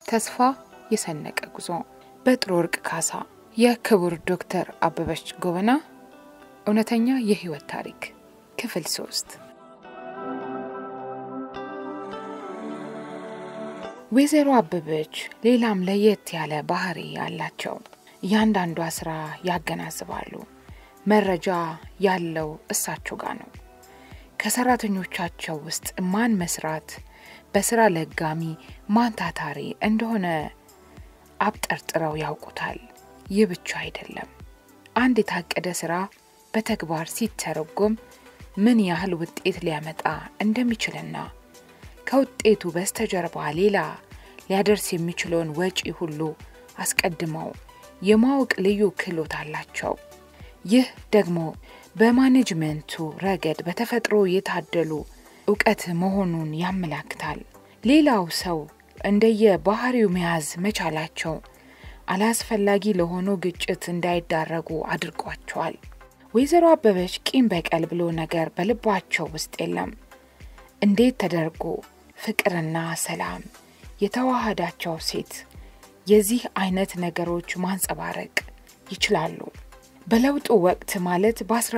ተስፋ የሰነቀ ጉዞ በጥሩ ወርቅ ካሳ የክቡር ዶክተር አበበች ጎበና እውነተኛ የህይወት ታሪክ ክፍል ሶስት ወይዘሮ አበበች ሌላም ለየት ያለ ባህሪ ያላቸው እያንዳንዷ ስራ ያገናዝባሉ። መረጃ ያለው እሳቸው ጋር ነው። ከሰራተኞቻቸው ውስጥ ማን መስራት በስራ ለጋሚ ማን ታታሪ እንደሆነ አብጠርጥረው ያውቁታል። ይህ ብቻ አይደለም። አንድ የታቀደ ስራ በተግባር ሲተረጎም ምን ያህል ውጤት ሊያመጣ እንደሚችልና ከውጤቱ በስተጀርባ ሌላ ሊያደርስ የሚችለውን ወጪ ሁሉ አስቀድመው የማወቅ ልዩ ክህሎት አላቸው። ይህ ደግሞ በማኔጅመንቱ ረገድ በተፈጥሮ የታደሉ እውቀት መሆኑን ያመላክታል። ሌላው ሰው እንደየ ባህሪው መያዝ መቻላቸው አላስፈላጊ ለሆነው ግጭት እንዳይዳረጉ አድርጓቸዋል። ወይዘሮ አበበች ቂም በቀል ብሎ ነገር በልባቸው ውስጥ የለም። እንዴት ተደርጎ ፍቅርና ሰላም የተዋሃዳቸው ሴት የዚህ አይነት ነገሮች ማንጸባረቅ ይችላሉ? በለውጡ ወቅት ማለት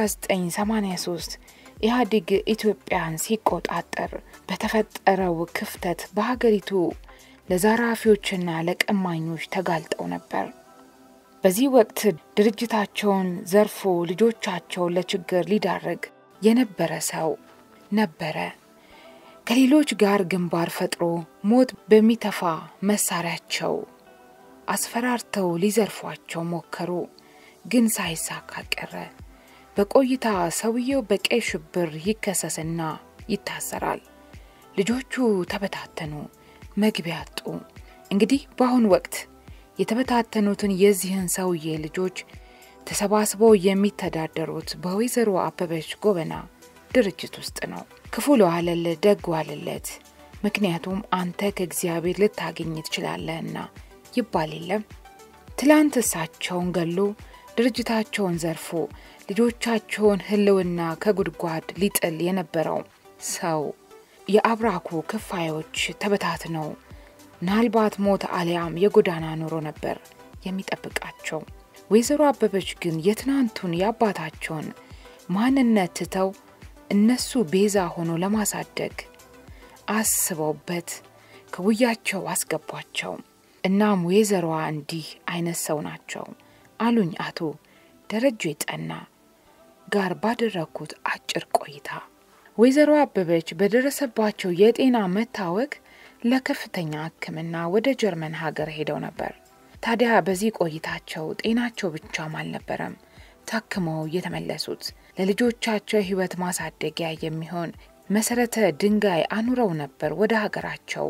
በ1983 ኢህአዴግ ኢትዮጵያን ሲቆጣጠር በተፈጠረው ክፍተት በሀገሪቱ ለዘራፊዎችና ለቀማኞች ተጋልጠው ነበር። በዚህ ወቅት ድርጅታቸውን ዘርፎ ልጆቻቸውን ለችግር ሊዳርግ የነበረ ሰው ነበረ። ከሌሎች ጋር ግንባር ፈጥሮ ሞት በሚተፋ መሳሪያቸው አስፈራርተው ሊዘርፏቸው ሞከሩ፣ ግን ሳይሳካ ቀረ። በቆይታ ሰውየው በቀይ ሽብር ይከሰስና ይታሰራል። ልጆቹ ተበታተኑ፣ መግቢያ አጡ። እንግዲህ በአሁኑ ወቅት የተበታተኑትን የዚህን ሰውዬ ልጆች ተሰባስበው የሚተዳደሩት በወይዘሮ አበበች ጎበና ድርጅት ውስጥ ነው። ክፉ ለዋለለት ደግ ዋለለት፣ ምክንያቱም አንተ ከእግዚአብሔር ልታገኝ ትችላለህና ይባል የለም። ትላንት እሳቸውን ገሎ ድርጅታቸውን ዘርፎ ልጆቻቸውን ሕልውና ከጉድጓድ ሊጥል የነበረው ሰው የአብራኩ ክፋዮች ተበታትነው ምናልባት ሞት አሊያም የጎዳና ኑሮ ነበር የሚጠብቃቸው። ወይዘሮ አበበች ግን የትናንቱን የአባታቸውን ማንነት ትተው እነሱ ቤዛ ሆኖ ለማሳደግ አስበውበት ከውያቸው አስገቧቸው። እናም ወይዘሮዋ እንዲህ አይነት ሰው ናቸው አሉኝ አቶ ደረጀ ጠና ጋር ባደረግኩት አጭር ቆይታ። ወይዘሮ አበበች በደረሰባቸው የጤና መታወክ ለከፍተኛ ሕክምና ወደ ጀርመን ሀገር ሄደው ነበር። ታዲያ በዚህ ቆይታቸው ጤናቸው ብቻም አልነበረም ታክመው የተመለሱት ለልጆቻቸው ሕይወት ማሳደጊያ የሚሆን መሰረተ ድንጋይ አኑረው ነበር ወደ ሀገራቸው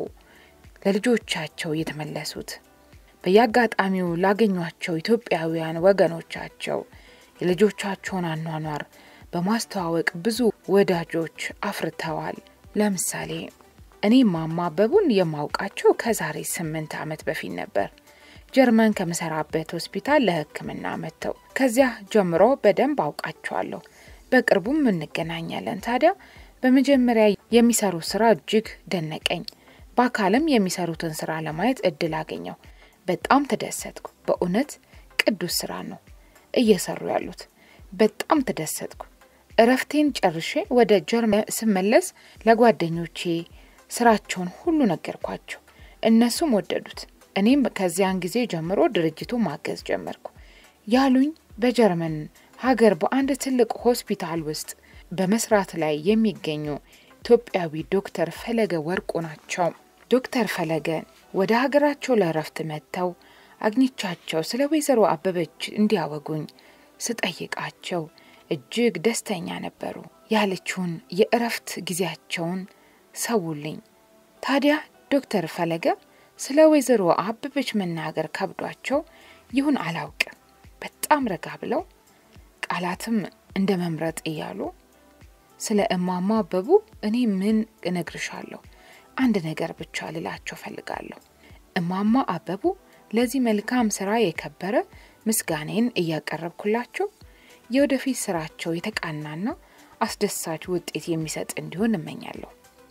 ለልጆቻቸው የተመለሱት። በየአጋጣሚው ላገኟቸው ኢትዮጵያውያን ወገኖቻቸው የልጆቻቸውን አኗኗር በማስተዋወቅ ብዙ ወዳጆች አፍርተዋል። ለምሳሌ እኔ ማማ አበቡን የማውቃቸው ከዛሬ ስምንት ዓመት በፊት ነበር። ጀርመን ከምሰራበት ሆስፒታል ለሕክምና መጥተው ከዚያ ጀምሮ በደንብ አውቃቸዋለሁ። በቅርቡም እንገናኛለን። ታዲያ በመጀመሪያ የሚሰሩት ስራ እጅግ ደነቀኝ። በአካልም የሚሰሩትን ስራ ለማየት እድል አገኘው። በጣም ተደሰትኩ። በእውነት ቅዱስ ስራ ነው እየሰሩ ያሉት። በጣም ተደሰትኩ። እረፍቴን ጨርሼ ወደ ጀርመን ስመለስ ለጓደኞቼ ስራቸውን ሁሉ ነገርኳቸው። እነሱም ወደዱት። እኔም ከዚያን ጊዜ ጀምሮ ድርጅቱ ማገዝ ጀመርኩ። ያሉኝ በጀርመን ሀገር በአንድ ትልቅ ሆስፒታል ውስጥ በመስራት ላይ የሚገኙ ኢትዮጵያዊ ዶክተር ፈለገ ወርቁ ናቸው። ዶክተር ፈለገ ወደ ሀገራቸው ለእረፍት መጥተው አግኝቻቸው ስለ ወይዘሮ አበበች እንዲያወጉኝ ስጠይቃቸው እጅግ ደስተኛ ነበሩ። ያለችውን የእረፍት ጊዜያቸውን ሰውልኝ። ታዲያ ዶክተር ፈለገ ስለ ወይዘሮ አበበች መናገር ከብዷቸው ይሁን አላውቅም፣ በጣም ረጋ ብለው ቃላትም እንደ መምረጥ እያሉ ስለ እማማ አበቡ እኔ ምን እነግርሻለሁ? አንድ ነገር ብቻ ልላቸው ፈልጋለሁ። እማማ አበቡ ለዚህ መልካም ስራ የከበረ ምስጋኔን እያቀረብኩላቸው የወደፊት ስራቸው የተቃናና አስደሳች ውጤት የሚሰጥ እንዲሆን እመኛለሁ።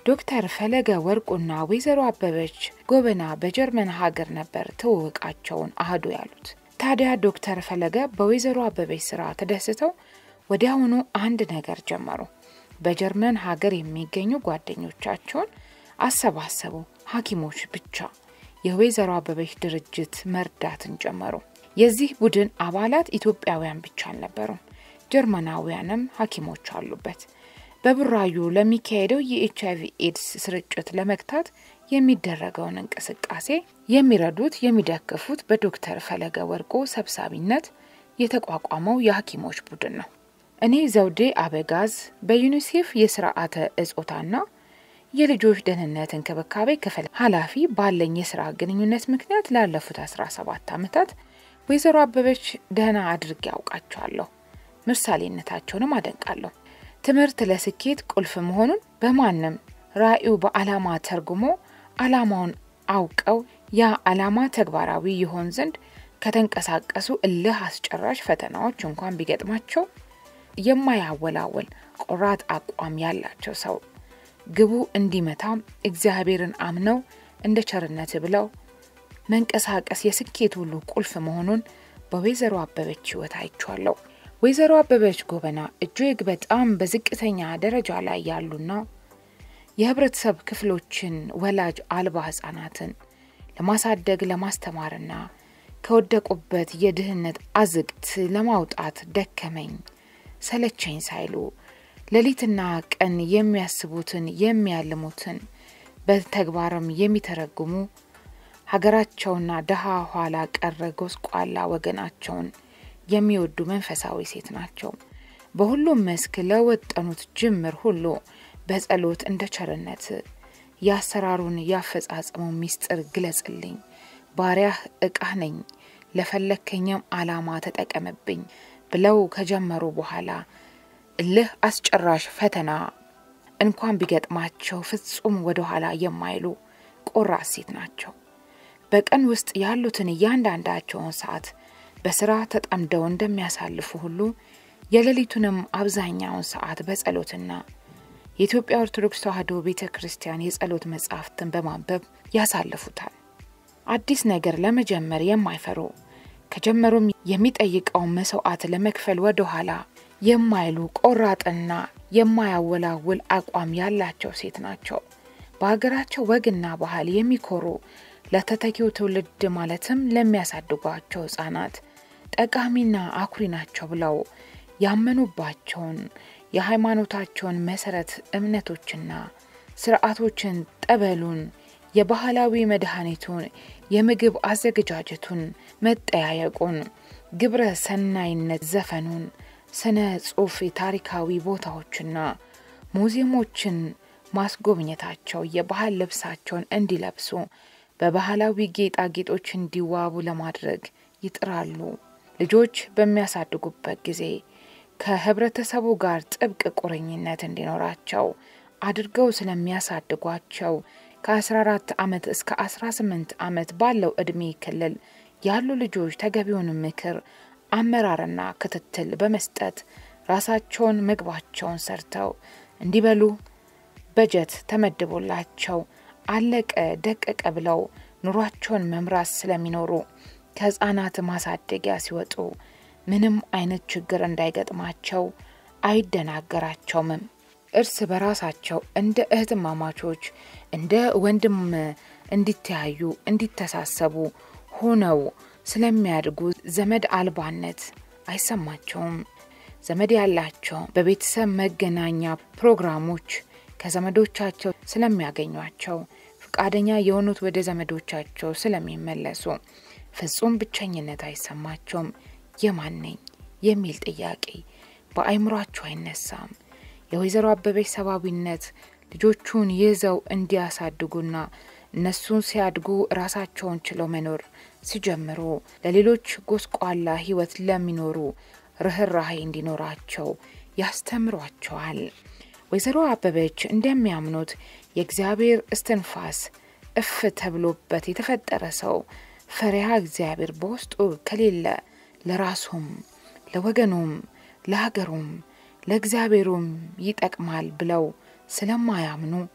ዶክተር ፈለገ ወርቁና ወይዘሮ አበበች ጎበና በጀርመን ሀገር ነበር ትውውቃቸውን አህዱ ያሉት። ታዲያ ዶክተር ፈለገ በወይዘሮ አበበች ስራ ተደስተው ወዲያውኑ አንድ ነገር ጀመሩ። በጀርመን ሀገር የሚገኙ ጓደኞቻቸውን አሰባሰቡ። ሐኪሞች ብቻ የወይዘሮ አበበች ድርጅት መርዳትን ጀመሩ። የዚህ ቡድን አባላት ኢትዮጵያውያን ብቻ አልነበሩም፣ ጀርመናውያንም ሐኪሞች አሉበት። በቡራዩ ለሚካሄደው የኤች አይቪ ኤድስ ስርጭት ለመግታት የሚደረገውን እንቅስቃሴ የሚረዱት የሚደግፉት በዶክተር ፈለገ ወርቁ ሰብሳቢነት የተቋቋመው የሐኪሞች ቡድን ነው። እኔ ዘውዴ አበጋዝ በዩኒሴፍ የስርዓተ እጾታና የልጆች ደህንነት እንክብካቤ ክፍል ኃላፊ ባለኝ የስራ ግንኙነት ምክንያት ላለፉት 17 ዓመታት ወይዘሮ አበበች ደህና አድርጌ ያውቃቸዋለሁ። ምሳሌነታቸውንም አደንቃለሁ። ትምህርት ለስኬት ቁልፍ መሆኑን በማንም ራዕዩ በዓላማ ተርጉሞ ዓላማውን አውቀው ያ ዓላማ ተግባራዊ ይሆን ዘንድ ከተንቀሳቀሱ እልህ አስጨራሽ ፈተናዎች እንኳን ቢገጥማቸው የማያወላወል ቆራጥ አቋም ያላቸው ሰው ግቡ እንዲመታም እግዚአብሔርን አምነው እንደ ቸርነት ብለው መንቀሳቀስ የስኬት ሁሉ ቁልፍ መሆኑን በወይዘሮ አበበች ሕይወት አይቼዋለሁ። ወይዘሮ አበበች ጎበና እጅግ በጣም በዝቅተኛ ደረጃ ላይ ያሉና የህብረተሰብ ክፍሎችን ወላጅ አልባ ህጻናትን ለማሳደግ ለማስተማርና ከወደቁበት የድህነት አዝቅት ለማውጣት ደከመኝ ሰለቸኝ ሳይሉ ሌሊትና ቀን የሚያስቡትን የሚያልሙትን በተግባርም የሚተረጉሙ ሀገራቸውና ደሃ ኋላ ቀረ ጎስቋላ ወገናቸውን የሚወዱ መንፈሳዊ ሴት ናቸው። በሁሉም መስክ ለወጠኑት ጅምር ሁሉ በጸሎት እንደ ቸርነት የአሰራሩን ያፈጻጸሙ ሚስጥር ግለጽልኝ፣ ባሪያህ እቃህ ነኝ፣ ለፈለከኝም ዓላማ ተጠቀምብኝ ብለው ከጀመሩ በኋላ እልህ አስጨራሽ ፈተና እንኳን ቢገጥማቸው ፍጹም ወደ ኋላ የማይሉ ቆራጥ ሴት ናቸው። በቀን ውስጥ ያሉትን እያንዳንዳቸውን ሰዓት በስራ ተጠምደው እንደሚያሳልፉ ሁሉ የሌሊቱንም አብዛኛውን ሰዓት በጸሎትና የኢትዮጵያ ኦርቶዶክስ ተዋሕዶ ቤተ ክርስቲያን የጸሎት መጻሕፍትን በማንበብ ያሳልፉታል። አዲስ ነገር ለመጀመር የማይፈሩ ከጀመሩም የሚጠይቀውን መስዋዕት ለመክፈል ወደ ኋላ የማይሉ ቆራጥና የማያወላውል አቋም ያላቸው ሴት ናቸው። በሀገራቸው ወግና ባህል የሚኮሩ ለተተኪው ትውልድ ማለትም ለሚያሳድጓቸው ሕጻናት ጠቃሚና አኩሪ ናቸው ብለው ያመኑባቸውን የሃይማኖታቸውን መሰረት እምነቶችና ስርዓቶችን፣ ጠበሉን፣ የባህላዊ መድኃኒቱን፣ የምግብ አዘገጃጀቱን፣ መጠያየቁን፣ ግብረ ሰናይነት ዘፈኑን፣ ስነ ጽሑፍ፣ የታሪካዊ ቦታዎችና ሙዚየሞችን ማስጎብኘታቸው የባህል ልብሳቸውን እንዲለብሱ በባህላዊ ጌጣጌጦች እንዲዋቡ ለማድረግ ይጥራሉ። ልጆች በሚያሳድጉበት ጊዜ ከህብረተሰቡ ጋር ጥብቅ ቁርኝነት እንዲኖራቸው አድርገው ስለሚያሳድጓቸው ከ14 ዓመት እስከ 18 ዓመት ባለው ዕድሜ ክልል ያሉ ልጆች ተገቢውን ምክር፣ አመራርና ክትትል በመስጠት ራሳቸውን ምግባቸውን ሰርተው እንዲበሉ በጀት ተመድቦላቸው አለቀ ደቀቀ ብለው ኑሯቸውን መምራት ስለሚኖሩ ከህፃናት ማሳደጊያ ሲወጡ ምንም አይነት ችግር እንዳይገጥማቸው አይደናገራቸውምም። እርስ በራሳቸው እንደ እህትማማቾች እንደ ወንድም እንዲተያዩ እንዲተሳሰቡ ሆነው ስለሚያድጉ ዘመድ አልባነት አይሰማቸውም። ዘመድ ያላቸው በቤተሰብ መገናኛ ፕሮግራሞች ከዘመዶቻቸው ስለሚያገኟቸው ፈቃደኛ የሆኑት ወደ ዘመዶቻቸው ስለሚመለሱ ፍጹም ብቸኝነት አይሰማቸውም። የማን ነኝ የሚል ጥያቄ በአይምሯቸው አይነሳም። የወይዘሮ አበበች ሰብአዊነት ልጆቹን ይዘው እንዲያሳድጉና እነሱን ሲያድጉ ራሳቸውን ችለው መኖር ሲጀምሩ ለሌሎች ጎስቋላ ሕይወት ለሚኖሩ ርኅራሄ እንዲኖራቸው ያስተምሯቸዋል። ወይዘሮ አበበች እንደሚያምኑት የእግዚአብሔር እስትንፋስ እፍ ተብሎበት የተፈጠረ ሰው ፈሪሃ እግዚአብሔር በውስጡ ከሌለ ለራሱም ለወገኑም ለሀገሩም ለእግዚአብሔሩም ይጠቅማል ብለው ስለማያምኑ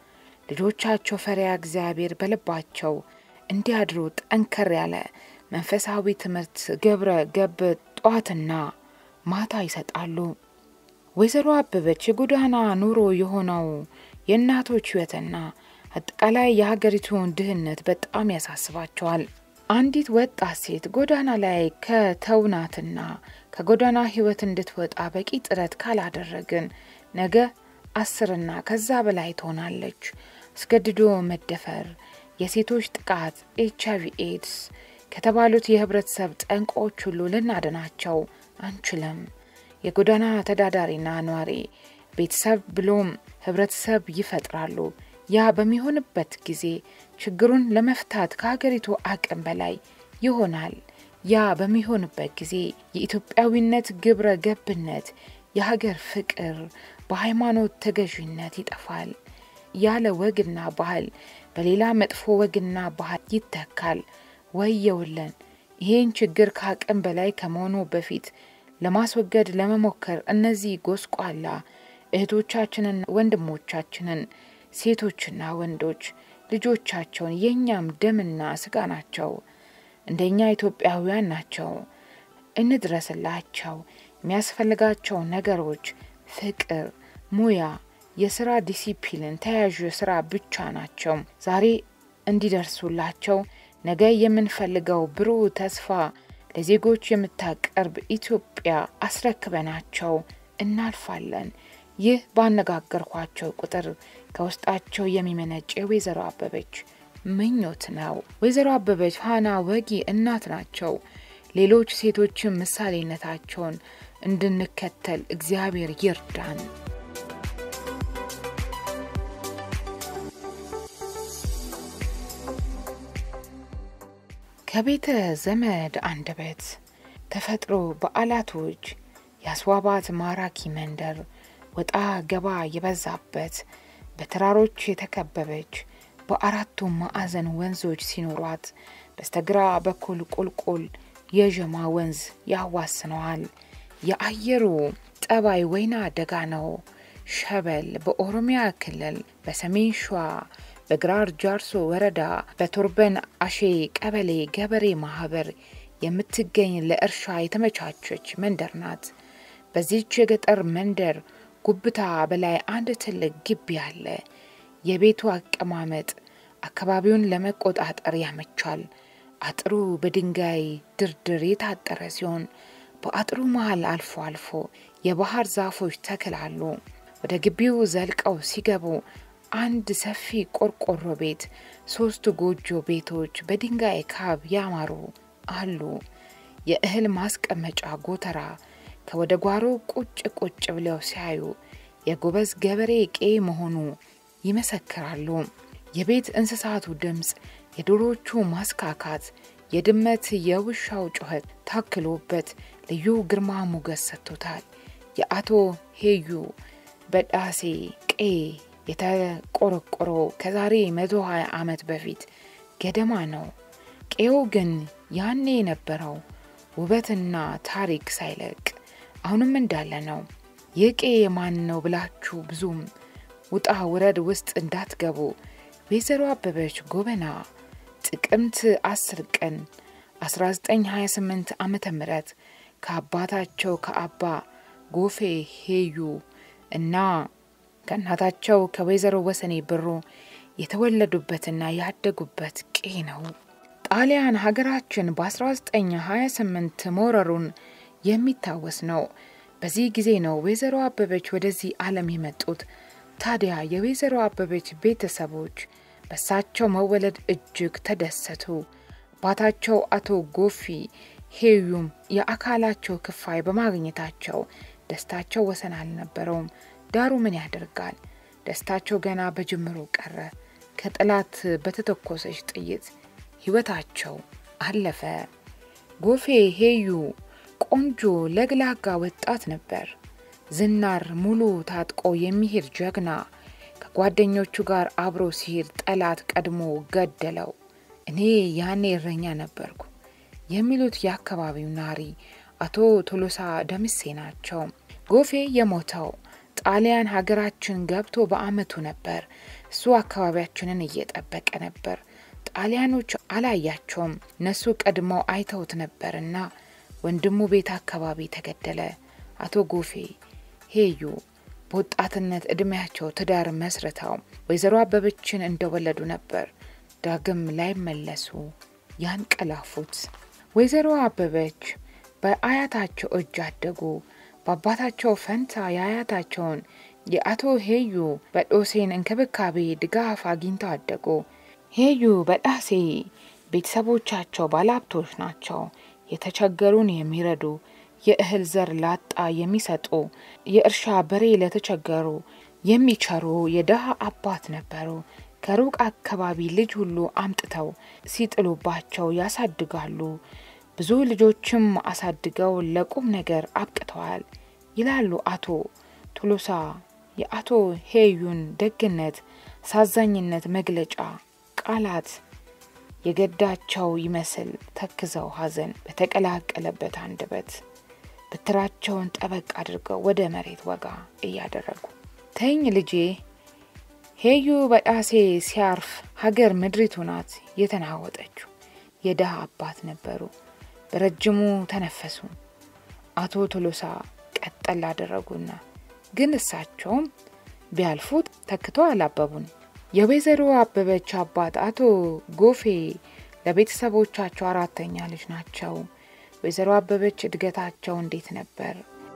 ልጆቻቸው ፈሪያ እግዚአብሔር በልባቸው እንዲያድሩ ጠንከር ያለ መንፈሳዊ ትምህርት ግብረ ገብ ጠዋትና ማታ ይሰጣሉ። ወይዘሮ አበበች የጎዳና ኑሮ የሆነው የእናቶች ሕይወትና አጠቃላይ የሀገሪቱን ድህነት በጣም ያሳስባቸዋል። አንዲት ወጣት ሴት ጎዳና ላይ ከተውናትና ከጎዳና ሕይወት እንድትወጣ በቂ ጥረት ካላደረግን ነገ አስርና ከዛ በላይ ትሆናለች። አስገድዶ መደፈር፣ የሴቶች ጥቃት፣ ኤች አይቪ ኤድስ ከተባሉት የህብረተሰብ ጠንቆች ሁሉ ልናድናቸው አንችልም። የጎዳና ተዳዳሪና ኗሪ ቤተሰብ ብሎም ህብረተሰብ ይፈጥራሉ። ያ በሚሆንበት ጊዜ ችግሩን ለመፍታት ከሀገሪቱ አቅም በላይ ይሆናል። ያ በሚሆንበት ጊዜ የኢትዮጵያዊነት ግብረ ገብነት፣ የሀገር ፍቅር በሃይማኖት ተገዥነት ይጠፋል። ያለ ወግና ባህል በሌላ መጥፎ ወግና ባህል ይተካል። ወየውለን! ይህን ችግር ከአቅም በላይ ከመሆኑ በፊት ለማስወገድ ለመሞከር እነዚህ ጎስቋላ እህቶቻችንን፣ ወንድሞቻችንን፣ ሴቶችና ወንዶች ልጆቻቸውን የእኛም ደምና ስጋ ናቸው። እንደኛ ኢትዮጵያውያን ናቸው። እንድረስላቸው። የሚያስፈልጋቸው ነገሮች ፍቅር፣ ሙያ፣ የስራ ዲሲፕሊን፣ ተያዥ ስራ ብቻ ናቸው። ዛሬ እንዲደርሱላቸው ነገ የምንፈልገው ብሩህ ተስፋ ለዜጎች የምታቀርብ ኢትዮጵያ አስረክበናቸው እናልፋለን። ይህ ባነጋገርኳቸው ቁጥር ከውስጣቸው የሚመነጭ የወይዘሮ አበበች ምኞት ነው። ወይዘሮ አበበች ፋና ወጊ እናት ናቸው። ሌሎች ሴቶችን ምሳሌነታቸውን እንድንከተል እግዚአብሔር ይርዳን። ከቤተ ዘመድ አንደበት ተፈጥሮ በዓላቶች ያስዋባት ማራኪ መንደር ወጣ ገባ የበዛበት በተራሮች የተከበበች በአራቱ ማዕዘን ወንዞች ሲኖሯት በስተግራ በኩል ቁልቁል የዠማ ወንዝ ያዋስነዋል። የአየሩ ጠባይ ወይና ደጋ ነው። ሸበል በኦሮሚያ ክልል በሰሜን ሸዋ በግራር ጃርሶ ወረዳ በቶርበን አሼ ቀበሌ ገበሬ ማህበር የምትገኝ ለእርሻ የተመቻቸች መንደር ናት። በዚች የገጠር መንደር ጉብታ በላይ አንድ ትልቅ ግቢ አለ። የቤቱ አቀማመጥ አካባቢውን ለመቆጣጠር ያመቻል። አጥሩ በድንጋይ ድርድር የታጠረ ሲሆን በአጥሩ መሃል አልፎ አልፎ የባህር ዛፎች ተክል አሉ። ወደ ግቢው ዘልቀው ሲገቡ አንድ ሰፊ ቆርቆሮ ቤት፣ ሶስት ጎጆ ቤቶች በድንጋይ ካብ ያማሩ አሉ። የእህል ማስቀመጫ ጎተራ ከወደ ጓሮ ቁጭ ቁጭ ብለው ሲያዩ የጎበዝ ገበሬ ቄ መሆኑ ይመሰክራሉ። የቤት እንስሳቱ ድምፅ፣ የዶሮቹ ማስካካት፣ የድመት የውሻው ጩኸት ታክሎበት ልዩ ግርማ ሞገስ ሰጥቶታል። የአቶ ሄዩ በዳሴ ቄ የተቆረቆረው ከዛሬ 120 ዓመት በፊት ገደማ ነው። ቄው ግን ያኔ የነበረው ውበትና ታሪክ ሳይለቅ አሁንም እንዳለ ነው። ይህ ቄ የማን ነው ብላችሁ ብዙም ውጣ ውረድ ውስጥ እንዳትገቡ። ወይዘሮ አበበች ጎበና ጥቅምት 10 ቀን 1928 ዓመተ ምህረት ከአባታቸው ከአባ ጎፌ ሄዩ እና ከእናታቸው ከወይዘሮ ወሰኔ ብሩ የተወለዱበትና ያደጉበት ቄ ነው። ጣሊያን ሀገራችን በ1928 መውረሩን የሚታወስ ነው። በዚህ ጊዜ ነው ወይዘሮ አበበች ወደዚህ ዓለም የመጡት። ታዲያ የወይዘሮ አበበች ቤተሰቦች በሳቸው መወለድ እጅግ ተደሰቱ። አባታቸው አቶ ጎፊ ሄዩም የአካላቸው ክፋይ በማግኘታቸው ደስታቸው ወሰን አልነበረውም። ዳሩ ምን ያደርጋል፣ ደስታቸው ገና በጅምሩ ቀረ። ከጠላት በተተኮሰች ጥይት ሕይወታቸው አለፈ። ጎፌ ሄዩ ቆንጆ ለግላጋ ወጣት ነበር። ዝናር ሙሉ ታጥቆ የሚሄድ ጀግና። ከጓደኞቹ ጋር አብሮ ሲሄድ ጠላት ቀድሞ ገደለው። እኔ ያኔ እረኛ ነበርኩ የሚሉት የአካባቢው ናሪ አቶ ቶሎሳ ደምሴ ናቸው። ጎፌ የሞተው ጣሊያን ሀገራችን ገብቶ በአመቱ ነበር። እሱ አካባቢያችንን እየጠበቀ ነበር። ጣሊያኖች አላያቸውም። እነሱ ቀድመው አይተውት ነበርና ወንድሙ ቤት አካባቢ ተገደለ። አቶ ጎፌ ሄዩ በወጣትነት እድሜያቸው ትዳር መስርተው ወይዘሮ አበበችን እንደወለዱ ነበር ዳግም ላይመለሱ ያንቀላፉት። ወይዘሮ አበበች በአያታቸው እጅ አደጉ። በአባታቸው ፈንታ የአያታቸውን የአቶ ሄዩ በዶሴን እንክብካቤ ድጋፍ አግኝተው አደጉ። ሄዩ በጣሴ ቤተሰቦቻቸው ባለሀብቶች ናቸው። የተቸገሩን የሚረዱ የእህል ዘር ላጣ የሚሰጡ የእርሻ በሬ ለተቸገሩ የሚቸሩ የደሃ አባት ነበሩ። ከሩቅ አካባቢ ልጅ ሁሉ አምጥተው ሲጥሉባቸው ያሳድጋሉ። ብዙ ልጆችም አሳድገው ለቁም ነገር አብቅተዋል ይላሉ አቶ ቶሎሳ። የአቶ ሄዩን ደግነት፣ ሳዛኝነት መግለጫ ቃላት የገዳቸው ይመስል ተክዘው ሐዘን በተቀላቀለበት አንደበት በትራቸውን ጠበቅ አድርገው ወደ መሬት ወጋ እያደረጉ ተኝ ልጄ፣ ሄዩ በጣሴ ሲያርፍ ሀገር ምድሪቱ ናት የተናወጠችው። የድሃ አባት ነበሩ። በረጅሙ ተነፈሱ። አቶ ቶሎሳ ቀጠል አደረጉና ግን እሳቸውም ቢያልፉት ተክተው አላበቡን። የወይዘሮ አበበች አባት አቶ ጎፌ ለቤተሰቦቻቸው አራተኛ ልጅ ናቸው። ወይዘሮ አበበች እድገታቸው እንዴት ነበር?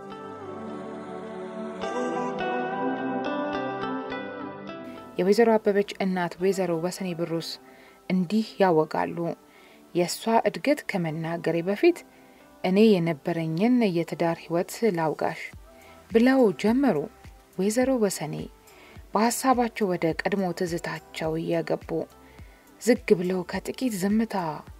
የወይዘሮ አበበች እናት ወይዘሮ ወሰኔ ብሩስ እንዲህ ያወጋሉ። የእሷ እድገት ከመናገሬ በፊት እኔ የነበረኝን የትዳር ሕይወት ላውጋሽ ብለው ጀመሩ። ወይዘሮ ወሰኔ በሀሳባቸው ወደ ቀድሞ ትዝታቸው እየገቡ ዝግ ብለው ከጥቂት ዝምታ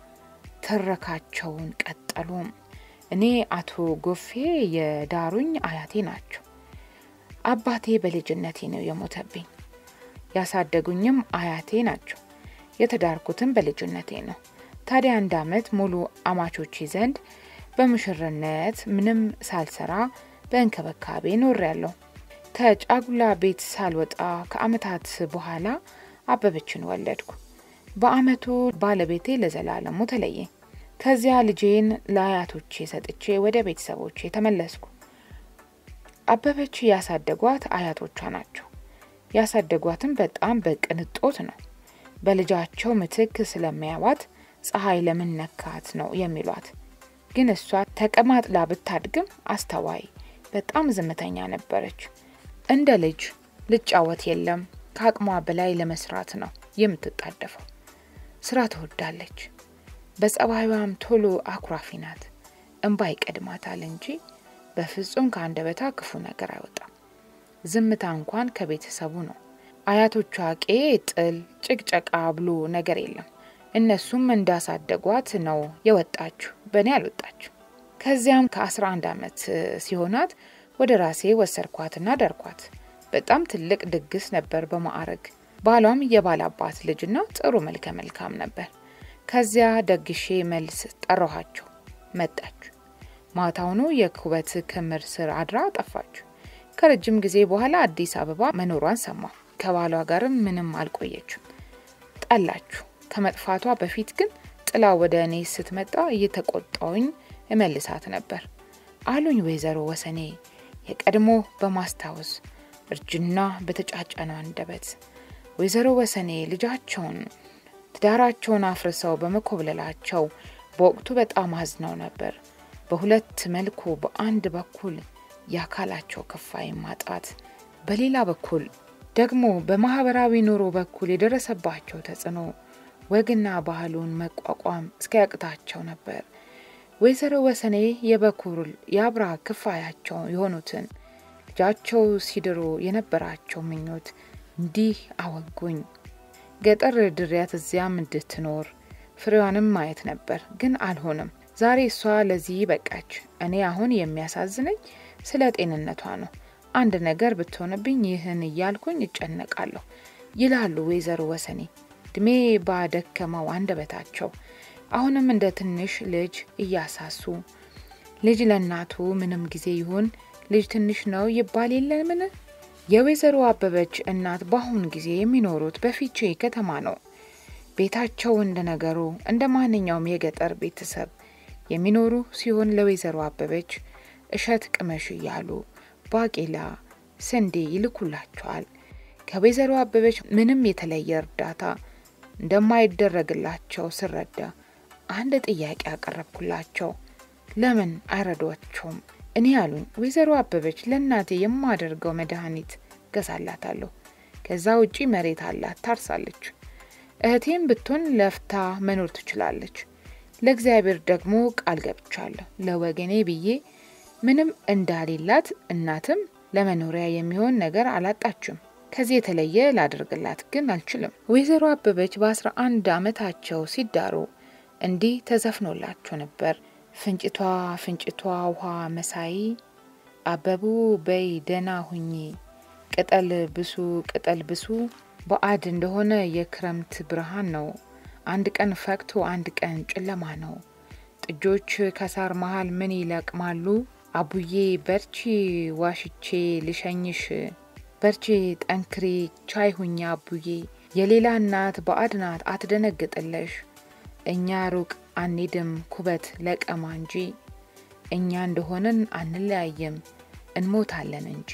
ትረካቸውን ቀጠሉ። እኔ አቶ ጎፌ የዳሩኝ አያቴ ናቸው። አባቴ በልጅነቴ ነው የሞተብኝ። ያሳደጉኝም አያቴ ናቸው። የተዳርኩትም በልጅነቴ ነው። ታዲያ አንድ ዓመት ሙሉ አማቾቼ ዘንድ በሙሽርነት ምንም ሳልሰራ በእንክብካቤ ኖሬያለሁ። ከጫጉላ ቤት ሳልወጣ ከዓመታት በኋላ አበበችን ወለድኩ። በዓመቱ ባለቤቴ ለዘላለሙ ተለየ። ከዚያ ልጄን ለአያቶቼ ሰጥቼ ወደ ቤተሰቦቼ ተመለስኩ። አበበች ያሳደጓት አያቶቿ ናቸው። ያሳደጓትም በጣም በቅንጦት ነው። በልጃቸው ምትክ ስለሚያዋት ፀሐይ ለምን ነካት ነው የሚሏት። ግን እሷ ተቀማጥላ ብታድግም አስተዋይ፣ በጣም ዝምተኛ ነበረች። እንደ ልጅ ልጫወት የለም ከአቅሟ በላይ ለመስራት ነው የምትጣደፈው። ስራ ትወዳለች። በጸባይዋም ቶሎ አኩራፊ ናት። እንባ ይቀድማታል እንጂ በፍጹም ከአንደበቷ ክፉ ነገር አይወጣም። ዝምታ እንኳን ከቤተሰቡ ነው። አያቶቿ ቄ ጥል፣ ጭቅጨቃ ብሎ ነገር የለም። እነሱም እንዳሳደጓት ነው የወጣችሁ፣ በእኔ አልወጣችሁ። ከዚያም ከ11 ዓመት ሲሆናት ወደ ራሴ ወሰድኳትና ደርኳት። በጣም ትልቅ ድግስ ነበር በማዕረግ ባሏም የባል አባት ልጅና ጥሩ መልከ መልካም ነበር። ከዚያ ደግሼ መልስ ጠራኋቸው። መጣች። ማታውኑ የኩበት ክምር ስር አድራ ጠፋች። ከረጅም ጊዜ በኋላ አዲስ አበባ መኖሯን ሰማሁ። ከባሏ ጋርም ምንም አልቆየችም። ጠላችሁ። ከመጥፋቷ በፊት ግን ጥላ ወደ እኔ ስትመጣ እየተቆጣውኝ እመልሳት ነበር አሉኝ ወይዘሮ ወሰኔ የቀድሞ በማስታወስ እርጅና በተጫጨነው አንደበት። ወይዘሮ ወሰኔ ልጃቸውን ትዳራቸውን አፍርሰው በመኮብለላቸው በወቅቱ በጣም አዝነው ነበር። በሁለት መልኩ፣ በአንድ በኩል የአካላቸው ክፋይ ማጣት፣ በሌላ በኩል ደግሞ በማህበራዊ ኑሮ በኩል የደረሰባቸው ተጽዕኖ ወግና ባህሉን መቋቋም እስኪያቅታቸው ነበር። ወይዘሮ ወሰኔ የበኩር የአብራ ክፋያቸው የሆኑትን ልጃቸው ሲድሩ የነበራቸው ምኞት እንዲህ አወጉኝ። ገጠር ድሪያት እዚያም እንድትኖር ፍሬዋንም ማየት ነበር፣ ግን አልሆነም። ዛሬ እሷ ለዚህ በቃች። እኔ አሁን የሚያሳዝነኝ ስለ ጤንነቷ ነው። አንድ ነገር ብትሆንብኝ ይህን እያልኩኝ እጨነቃለሁ ይላሉ ወይዘሮ ወሰኔ እድሜ ባደከመው አንደበታቸው አሁንም እንደ ትንሽ ልጅ እያሳሱ ልጅ ለእናቱ ምንም ጊዜ ይሁን ልጅ ትንሽ ነው ይባል የለምን የወይዘሮ አበበች እናት በአሁን ጊዜ የሚኖሩት በፊቼ ከተማ ነው። ቤታቸው እንደ ነገሩ እንደ ማንኛውም የገጠር ቤተሰብ የሚኖሩ ሲሆን ለወይዘሮ አበበች እሸት ቅመሽ እያሉ ባቄላ፣ ስንዴ ይልኩላቸዋል። ከወይዘሮ አበበች ምንም የተለየ እርዳታ እንደማይደረግላቸው ስረዳ አንድ ጥያቄ አቀረብኩላቸው። ለምን አይረዷቸውም? እኔ ያሉኝ ወይዘሮ አበበች ለእናቴ የማደርገው መድኃኒት ገዛላታለሁ። ከዛ ውጪ መሬት አላት፣ ታርሳለች። እህቴም ብትሆን ለፍታ መኖር ትችላለች። ለእግዚአብሔር ደግሞ ቃል ገብቻለሁ ለወገኔ ብዬ ምንም እንዳሌላት እናትም ለመኖሪያ የሚሆን ነገር አላጣችም። ከዚህ የተለየ ላደርግላት ግን አልችልም። ወይዘሮ አበበች በአስራ አንድ ዓመታቸው ሲዳሩ እንዲህ ተዘፍኖላቸው ነበር። ፍንጭቷ ፍንጭቷ ውሃ መሳይ አበቡ በይ ደና ሁኚ ቅጠል ብሱ ቅጠል ብሱ በአድ እንደሆነ የክረምት ብርሃን ነው። አንድ ቀን ፈክቶ አንድ ቀን ጨለማ ነው። ጥጆች ከሳር መሃል ምን ይለቅማሉ? አቡዬ በርቺ ዋሽቼ ልሸኝሽ በርቺ ጠንክሪ ቻይ ሁኛ አቡዬ የሌላ እናት በአድ ናት አትደነግጥለሽ እኛ ሩቅ አንሄድም ኩበት ለቀማ እንጂ እኛ እንደሆንን አንለያይም እንሞታለን እንጂ።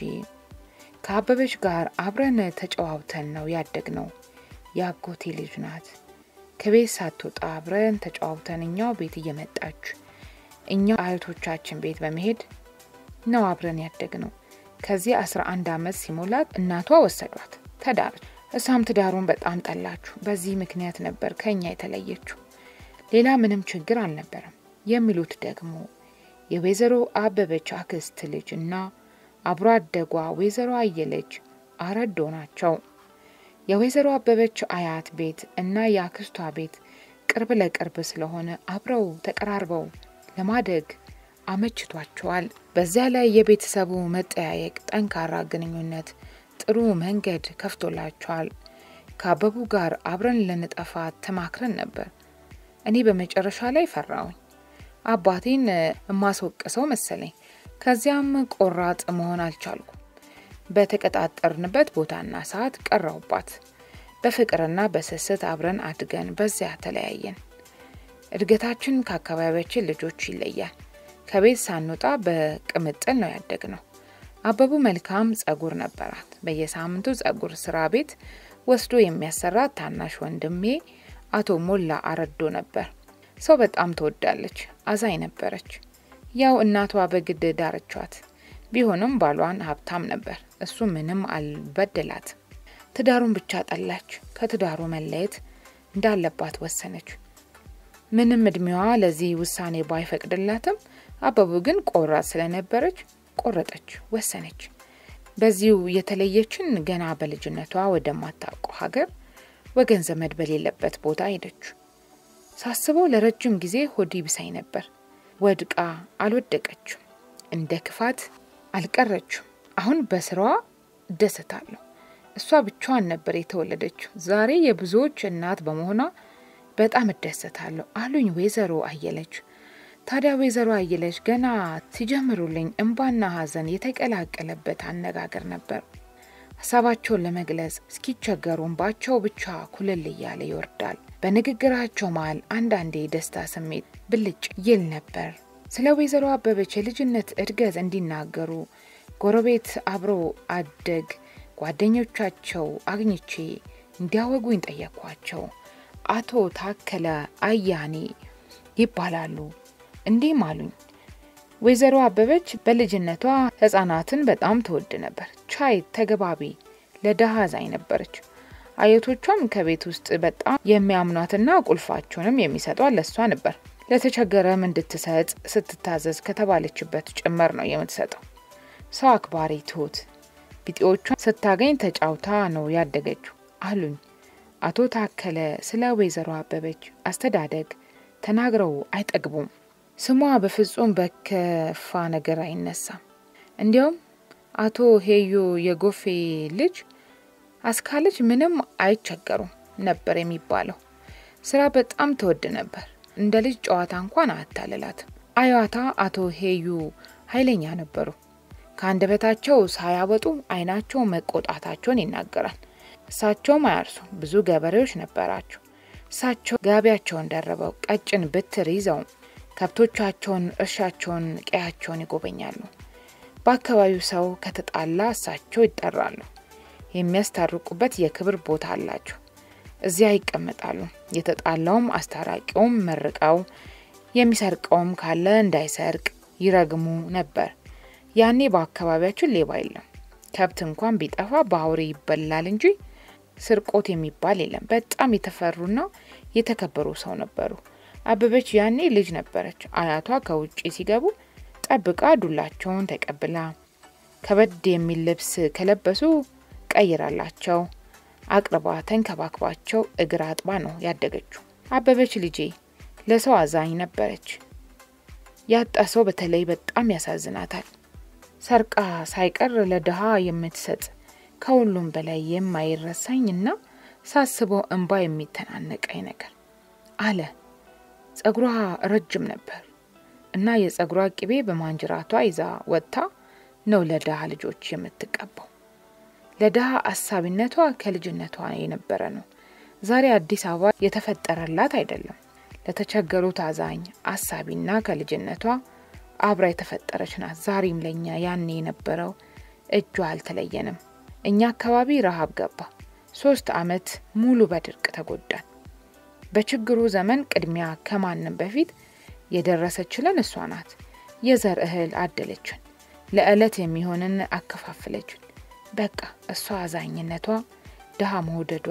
ከአበበች ጋር አብረን ተጨዋውተን ነው ያደግነው። የአጎቴ ልጅ ናት። ከቤት ሳትወጣ አብረን ተጨዋውተን እኛው ቤት እየመጣች እኛው አያቶቻችን ቤት በመሄድ ነው አብረን ያደግነው። ከዚህ አስራ አንድ ዓመት ሲሞላት እናቷ ወሰዷት፣ ተዳረች። እሷም ትዳሩን በጣም ጠላችሁ። በዚህ ምክንያት ነበር ከእኛ የተለየችው። ሌላ ምንም ችግር አልነበረም የሚሉት ደግሞ የወይዘሮ አበበች አክስት ልጅ እና አብሮ አደጓ ወይዘሮ አየለች አረዶ ናቸው። የወይዘሮ አበበች አያት ቤት እና የአክስቷ ቤት ቅርብ ለቅርብ ስለሆነ አብረው ተቀራርበው ለማደግ አመችቷቸዋል። በዚያ ላይ የቤተሰቡ መጠያየቅ፣ ጠንካራ ግንኙነት ጥሩ መንገድ ከፍቶላቸዋል። ከአበቡ ጋር አብረን ልንጠፋ ተማክረን ነበር። እኔ በመጨረሻ ላይ ፈራውኝ። አባቴን የማስወቅሰው መሰለኝ። ከዚያም ቆራጥ መሆን አልቻልኩም። በተቀጣጠርንበት ቦታና ሰዓት ቀረውባት። በፍቅርና በስስት አብረን አድገን በዚያ ተለያየን። እድገታችን ከአካባቢያችን ልጆች ይለያል። ከቤት ሳንወጣ በቅምጥል ነው ያደግነው። አበቡ መልካም ጸጉር ነበራት። በየሳምንቱ ጸጉር ስራ ቤት ወስዶ የሚያሰራት ታናሽ ወንድሜ አቶ ሞላ አረዶ ነበር። ሰው በጣም ትወዳለች፣ አዛኝ ነበረች። ያው እናቷ በግድ ዳረቿት። ቢሆንም ባሏን ሀብታም ነበር። እሱ ምንም አልበደላት። ትዳሩን ብቻ ጠላች። ከትዳሩ መለየት እንዳለባት ወሰነች። ምንም እድሜዋ ለዚህ ውሳኔ ባይፈቅድላትም አበቡ ግን ቆራጥ ስለነበረች ቆረጠች፣ ወሰነች። በዚሁ የተለየችን ገና በልጅነቷ ወደማታውቀው ሀገር ወገን ዘመድ በሌለበት ቦታ ሄደች። ሳስበው ለረጅም ጊዜ ሆዲ ብሳይ ነበር። ወድቃ አልወደቀችም፣ እንደ ክፋት አልቀረችም። አሁን በስራዋ እደሰታለሁ። እሷ ብቻዋን ነበር የተወለደችው። ዛሬ የብዙዎች እናት በመሆኗ በጣም እደሰታለሁ አሉኝ ወይዘሮ አየለች። ታዲያ ወይዘሮ አየለች ገና ሲጀምሩልኝ እንባና ሐዘን የተቀላቀለበት አነጋገር ነበር። ሀሳባቸውን ለመግለጽ እስኪቸገሩ እንባቸው ብቻ ኩልል እያለ ይወርዳል። በንግግራቸው መሃል አንዳንዴ የደስታ ስሜት ብልጭ ይል ነበር። ስለ ወይዘሮ አበበች የልጅነት እድገት እንዲናገሩ ጎረቤት አብሮ አደግ ጓደኞቻቸው አግኝቼ እንዲያወጉኝ ጠየኳቸው። አቶ ታከለ አያኔ ይባላሉ። እንዲህም አሉኝ። ወይዘሮ አበበች በልጅነቷ ሕጻናትን በጣም ትወድ ነበር። ቻይ፣ ተገባቢ፣ ለድሃ አዛኝ ነበረች። አያቶቿም ከቤት ውስጥ በጣም የሚያምኗትና ቁልፋቸውንም የሚሰጧት ለሷ ነበር። ለተቸገረም እንድትሰጥ ስትታዘዝ ከተባለችበት ጭምር ነው የምትሰጠው። ሰው አክባሪ፣ ትሁት፣ ቢጤዎቿን ስታገኝ ተጫውታ ነው ያደገችው አሉኝ። አቶ ታከለ ስለ ወይዘሮ አበበች አስተዳደግ ተናግረው አይጠግቡም። ስሟ በፍጹም በከፋ ነገር አይነሳም። እንዲያውም አቶ ሄዮ የጎፌ ልጅ አስካለች ምንም አይቸገሩም ነበር የሚባለው። ስራ በጣም ትወድ ነበር። እንደ ልጅ ጨዋታ እንኳን አታልላትም። አያታ አቶ ሄዩ ኃይለኛ ነበሩ። ከአንደበታቸው ሳያወጡ ዓይናቸው መቆጣታቸውን ይናገራል። እሳቸውም አያርሱ፣ ብዙ ገበሬዎች ነበራቸው። እሳቸው ጋቢያቸውን ደርበው ቀጭን ብትር ይዘው ከብቶቻቸውን፣ እርሻቸውን፣ ቀያቸውን ይጎበኛሉ። በአካባቢው ሰው ከተጣላ እሳቸው ይጠራሉ። የሚያስታርቁበት የክብር ቦታ አላቸው። እዚያ ይቀመጣሉ። የተጣላውም አስታራቂውም መርቀው የሚሰርቀውም ካለ እንዳይሰርቅ ይረግሙ ነበር። ያኔ በአካባቢያችን ሌባ የለም። ከብት እንኳን ቢጠፋ በአውሬ ይበላል እንጂ ስርቆት የሚባል የለም። በጣም የተፈሩና የተከበሩ ሰው ነበሩ። አበበች ያኔ ልጅ ነበረች። አያቷ ከውጭ ሲገቡ ጠብቃ ዱላቸውን ተቀብላ ከበድ የሚል ልብስ ከለበሱ ቀይራላቸው አቅርባ ተንከባክባቸው እግር አጥባ ነው ያደገችው። አበበች ልጄ ለሰው አዛኝ ነበረች። ያጣ ሰው በተለይ በጣም ያሳዝናታል። ሰርቃ ሳይቀር ለድሃ የምትሰጥ ከሁሉም በላይ የማይረሳኝ እና ሳስበው እንባ የሚተናነቀኝ ነገር አለ። ጸጉሯ ረጅም ነበር እና የጸጉሯ ቅቤ በማንጅራቷ ይዛ ወጥታ ነው ለድሃ ልጆች የምትቀባው። ለድሃ አሳቢነቷ ከልጅነቷ የነበረ ነው። ዛሬ አዲስ አበባ የተፈጠረላት አይደለም። ለተቸገሩት አዛኝ አሳቢና ከልጅነቷ አብራ የተፈጠረች ናት። ዛሬም ለእኛ ያኔ የነበረው እጇ አልተለየንም። እኛ አካባቢ ረሃብ ገባ። ሶስት አመት ሙሉ በድርቅ ተጎዳን። በችግሩ ዘመን ቅድሚያ ከማንም በፊት የደረሰችልን እሷ ናት። የዘር እህል አደለችን፣ ለዕለት የሚሆንን አከፋፍለችን። በቃ እሷ አዛኝነቷ፣ ድሃ መውደዷ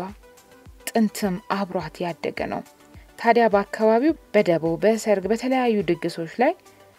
ጥንትም አብሯት ያደገ ነው። ታዲያ በአካባቢው በደቦ በሰርግ፣ በተለያዩ ድግሶች ላይ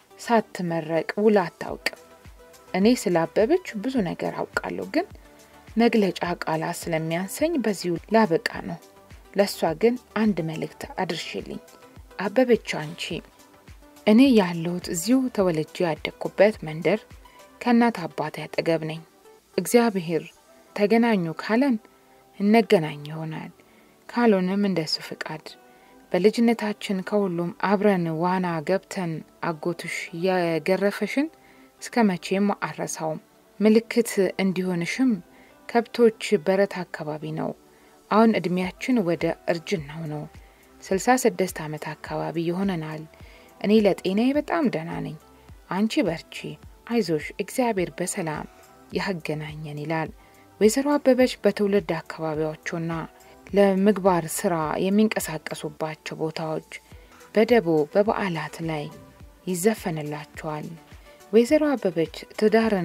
ሳትመረቅ ውላ አታውቅም። እኔ ስላበበች ብዙ ነገር አውቃለሁ፣ ግን መግለጫ ቃላት ስለሚያንሰኝ በዚሁ ላበቃ ነው። ለእሷ ግን አንድ መልእክት አድርሽልኝ። አበበች አንቺ እኔ ያለሁት እዚሁ ተወልጄ ያደግኩበት መንደር ከእናት አባቴ አጠገብ ነኝ። እግዚአብሔር ተገናኙ ካለን እነገናኝ ይሆናል፣ ካልሆነም እንደሱ ፍቃድ። በልጅነታችን ከሁሉም አብረን ዋና ገብተን አጎትሽ የገረፈሽን እስከ መቼም አረሳውም። ምልክት እንዲሆንሽም ከብቶች በረት አካባቢ ነው። አሁን እድሜያችን ወደ እርጅናው ነው። ስልሳ ስድስት ዓመት አካባቢ ይሆነናል። እኔ ለጤናዬ በጣም ደህና ነኝ። አንቺ በርቺ፣ አይዞሽ፣ እግዚአብሔር በሰላም ያገናኘን ይላል። ወይዘሮ አበበች በትውልድ አካባቢዎቹና ለምግባር ስራ የሚንቀሳቀሱባቸው ቦታዎች በደቦ በበዓላት ላይ ይዘፈንላቸዋል። ወይዘሮ አበበች ትዳርን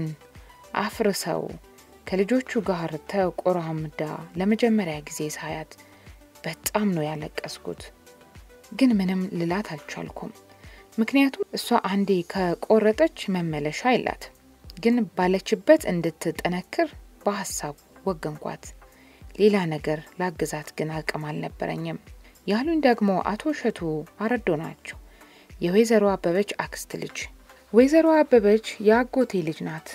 አፍርሰው ከልጆቹ ጋር ተቆራምዳ ለመጀመሪያ ጊዜ ሳያት በጣም ነው ያለቀስኩት። ግን ምንም ልላት አልቻልኩም። ምክንያቱም እሷ አንዴ ከቆረጠች መመለሻ የላት። ግን ባለችበት እንድትጠነክር በሀሳብ ወገንኳት። ሌላ ነገር ላግዛት ግን አቅም አልነበረኝም። ያሉኝ ደግሞ አቶ እሸቱ አረዶ ናቸው፣ የወይዘሮ አበበች አክስት ልጅ። ወይዘሮ አበበች የአጎቴ ልጅ ናት።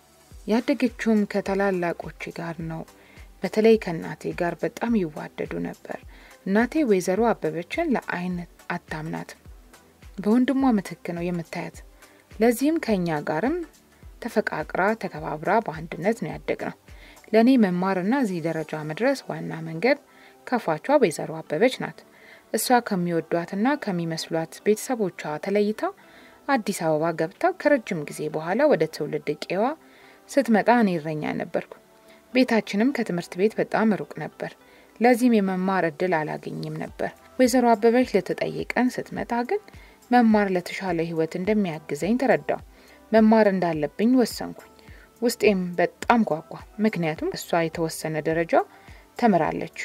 ያደገችውም ከታላላቆቼ ጋር ነው። በተለይ ከእናቴ ጋር በጣም ይዋደዱ ነበር። እናቴ ወይዘሮ አበበችን ለአይን አታምናትም። በወንድሟ ምትክ ነው የምታያት። ለዚህም ከእኛ ጋርም ተፈቃቅራ ተከባብራ በአንድነት ነው ያደግ ነው። ለእኔ መማርና እዚህ ደረጃ መድረስ ዋና መንገድ ከፋቿ ወይዘሮ አበበች ናት። እሷ ከሚወዷትና ከሚመስሏት ቤተሰቦቿ ተለይታ አዲስ አበባ ገብታ ከረጅም ጊዜ በኋላ ወደ ትውልድ ቄዋ ስትመጣ እኔ እረኛ ነበርኩ። ቤታችንም ከትምህርት ቤት በጣም ሩቅ ነበር። ለዚህም የመማር እድል አላገኝም ነበር። ወይዘሮ አበበች ልትጠይቀን ስትመጣ ግን መማር ለተሻለ ሕይወት እንደሚያግዘኝ ተረዳው። መማር እንዳለብኝ ወሰንኩኝ። ውስጤም በጣም ጓጓ። ምክንያቱም እሷ የተወሰነ ደረጃ ተምራለች።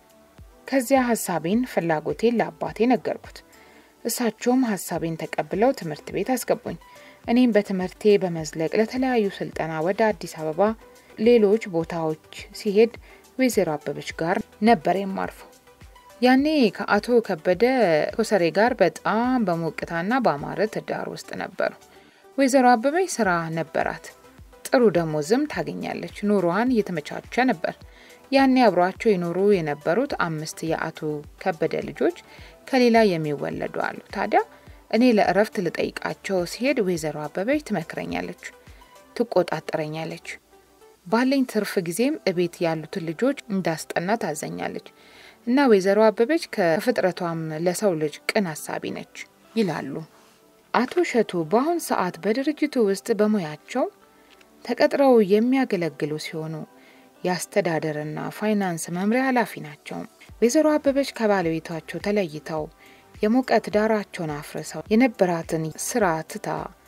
ከዚያ ሀሳቤን፣ ፍላጎቴን ለአባቴ ነገርኩት። እሳቸውም ሀሳቤን ተቀብለው ትምህርት ቤት አስገቡኝ። እኔም በትምህርቴ በመዝለቅ ለተለያዩ ስልጠና ወደ አዲስ አበባ፣ ሌሎች ቦታዎች ሲሄድ ወይዘሮ አበበች ጋር ነበር የማርፈው። ያኔ ከአቶ ከበደ ኮሰሬ ጋር በጣም በሞቅታና በአማረ ትዳር ውስጥ ነበሩ። ወይዘሮ አበበች ስራ ነበራት፣ ጥሩ ደሞዝም ታገኛለች። ኑሯን እየተመቻቸ ነበር። ያኔ አብሯቸው ይኖሩ የነበሩት አምስት የአቶ ከበደ ልጆች ከሌላ የሚወለዱ አሉ። ታዲያ እኔ ለእረፍት ልጠይቃቸው ሲሄድ ወይዘሮ አበበች ትመክረኛለች። ትቆጣጠረኛለች። ባለኝ ትርፍ ጊዜም እቤት ያሉትን ልጆች እንዳስጠና ታዘኛለች እና ወይዘሮ አበበች ከፍጥረቷም ለሰው ልጅ ቅን አሳቢ ነች ይላሉ አቶ እሸቱ። በአሁን ሰዓት በድርጅቱ ውስጥ በሙያቸው ተቀጥረው የሚያገለግሉ ሲሆኑ የአስተዳደርና ፋይናንስ መምሪያ ኃላፊ ናቸው። ወይዘሮ አበበች ከባለቤታቸው ተለይተው የሙቀት ዳራቸውን አፍርሰው የነበራትን ስራ ትታ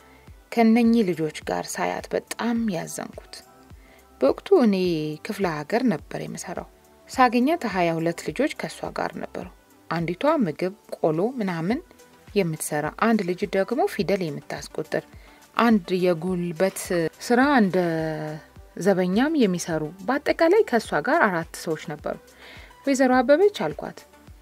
ከነኚህ ልጆች ጋር ሳያት በጣም ያዘንኩት። በወቅቱ እኔ ክፍለ ሀገር ነበር የምሰራው። ሳገኛት ሀያ ሁለት ልጆች ከእሷ ጋር ነበሩ። አንዲቷ ምግብ ቆሎ ምናምን የምትሰራ፣ አንድ ልጅ ደግሞ ፊደል የምታስቆጥር፣ አንድ የጉልበት ስራ እንደ ዘበኛም የሚሰሩ በአጠቃላይ ከእሷ ጋር አራት ሰዎች ነበሩ። ወይዘሮ አበበች አልኳት፣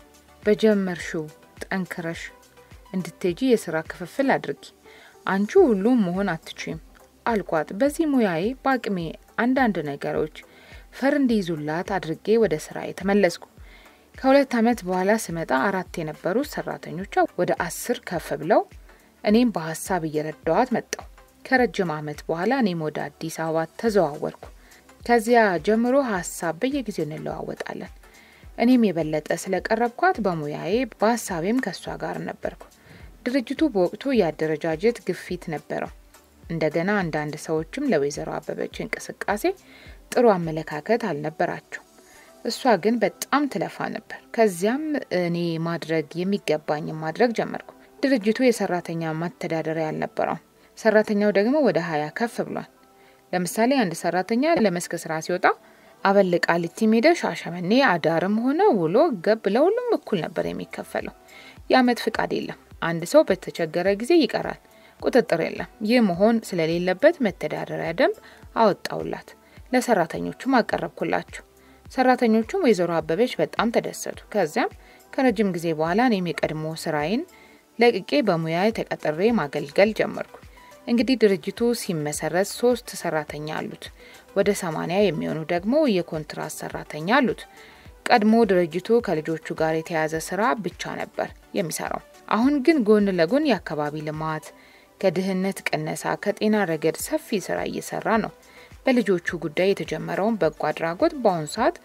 በጀመርሽው ጠንክረሽ እንድትሄጂ የስራ ክፍፍል አድርጊ። አንቺ ሁሉም መሆን አትችም አልኳት። በዚህ ሙያዬ በአቅሜ አንዳንድ ነገሮች ፈር እንዲይዙላት አድርጌ ወደ ስራ የተመለስኩ። ከሁለት ዓመት በኋላ ስመጣ አራት የነበሩ ሰራተኞቿ ወደ አስር ከፍ ብለው እኔም በሀሳብ እየረዳዋት መጣው። ከረጅም ዓመት በኋላ እኔም ወደ አዲስ አበባ ተዘዋወርኩ። ከዚያ ጀምሮ ሀሳብ በየጊዜው እንለዋወጣለን። እኔም የበለጠ ስለቀረብኳት በሙያዬ በሀሳቤም ከእሷ ጋር ነበርኩ። ድርጅቱ በወቅቱ የአደረጃጀት ግፊት ነበረው። እንደገና አንዳንድ ሰዎችም ለወይዘሮ አበበች እንቅስቃሴ ጥሩ አመለካከት አልነበራቸው። እሷ ግን በጣም ትለፋ ነበር። ከዚያም እኔ ማድረግ የሚገባኝም ማድረግ ጀመርኩ። ድርጅቱ የሰራተኛ ማተዳደሪያ አልነበረውም። ሰራተኛው ደግሞ ወደ ሀያ ከፍ ብሏል። ለምሳሌ አንድ ሰራተኛ ለመስክ ስራ ሲወጣ አበል ቃሊቲ ሜዳ፣ ሻሸመኔ አዳርም ሆነ ውሎ ገብ ለሁሉም እኩል ነበር የሚከፈለው። የአመት ፍቃድ የለም። አንድ ሰው በተቸገረ ጊዜ ይቀራል። ቁጥጥር የለም። ይህ መሆን ስለሌለበት መተዳደሪያ ደንብ አወጣውላት። ለሰራተኞቹም አቀረብኩላቸው። ሰራተኞቹም ወይዘሮ አበበች በጣም ተደሰቱ። ከዚያም ከረጅም ጊዜ በኋላ እኔም የቀድሞ ስራዬን ለቅቄ በሙያ ተቀጥሬ ማገልገል ጀመርኩ። እንግዲህ ድርጅቱ ሲመሰረት ሶስት ሰራተኛ አሉት። ወደ ሰማኒያ የሚሆኑ ደግሞ የኮንትራት ሰራተኛ አሉት። ቀድሞ ድርጅቱ ከልጆቹ ጋር የተያዘ ስራ ብቻ ነበር የሚሰራው። አሁን ግን ጎን ለጎን የአካባቢ ልማት፣ ከድህነት ቅነሳ፣ ከጤና ረገድ ሰፊ ስራ እየሰራ ነው። በልጆቹ ጉዳይ የተጀመረውን በጎ አድራጎት በአሁኑ ሰዓት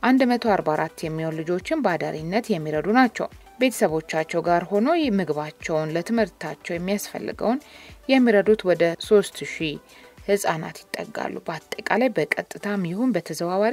144 የሚሆኑ ልጆችን በአዳሪነት የሚረዱ ናቸው። ቤተሰቦቻቸው ጋር ሆኖ ምግባቸውን፣ ለትምህርታቸው የሚያስፈልገውን የሚረዱት ወደ 3000 ህጻናት ይጠጋሉ። በአጠቃላይ በቀጥታም ይሁን በተዘዋዋሪ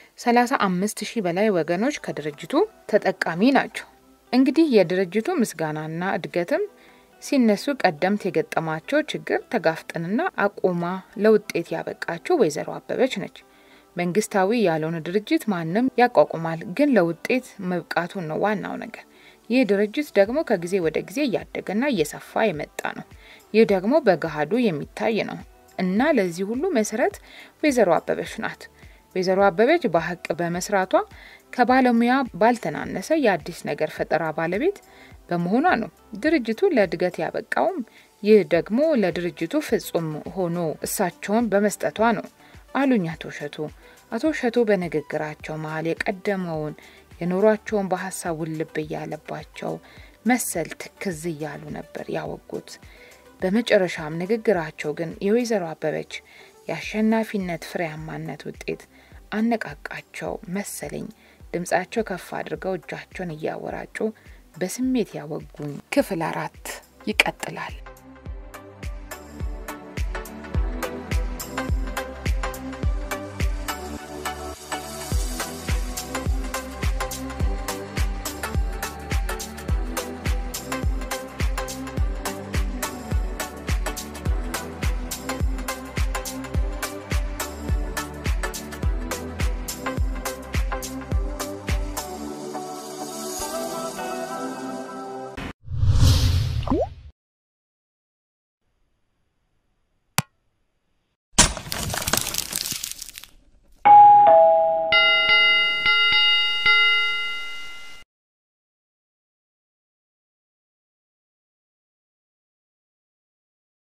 35 ሺህ በላይ ወገኖች ከድርጅቱ ተጠቃሚ ናቸው። እንግዲህ የድርጅቱ ምስጋናና እድገትም ሲነሱ ቀደምት የገጠማቸው ችግር ተጋፍጠንና አቁማ ለውጤት ያበቃቸው ወይዘሮ አበበች ነች። መንግስታዊ ያልሆነ ድርጅት ማንም ያቋቁማል፣ ግን ለውጤት መብቃቱን ነው ዋናው ነገር። ይህ ድርጅት ደግሞ ከጊዜ ወደ ጊዜ እያደገና እየሰፋ የመጣ ነው። ይህ ደግሞ በገሃዱ የሚታይ ነው እና ለዚህ ሁሉ መሰረት ወይዘሮ አበበች ናት። ወይዘሮ አበበች በሀቅ በመስራቷ ከባለሙያ ባልተናነሰ የአዲስ ነገር ፈጠራ ባለቤት በመሆኗ ነው ድርጅቱ ለእድገት ያበቃውም። ይህ ደግሞ ለድርጅቱ ፍጹም ሆኖ እሳቸውን በመስጠቷ ነው አሉኝ አቶ እሸቱ። አቶ እሸቱ በንግግራቸው መሀል የቀደመውን የኖሯቸውን በሀሳብ ውልብ እያለባቸው መሰል ትክዝ እያሉ ነበር ያወጉት። በመጨረሻም ንግግራቸው ግን የወይዘሮ አበበች የአሸናፊነት ፍሬያማነት ውጤት አነቃቃቸው መሰለኝ። ድምጻቸው ከፍ አድርገው እጃቸውን እያወራጩ በስሜት ያወጉኝ። ክፍል አራት ይቀጥላል።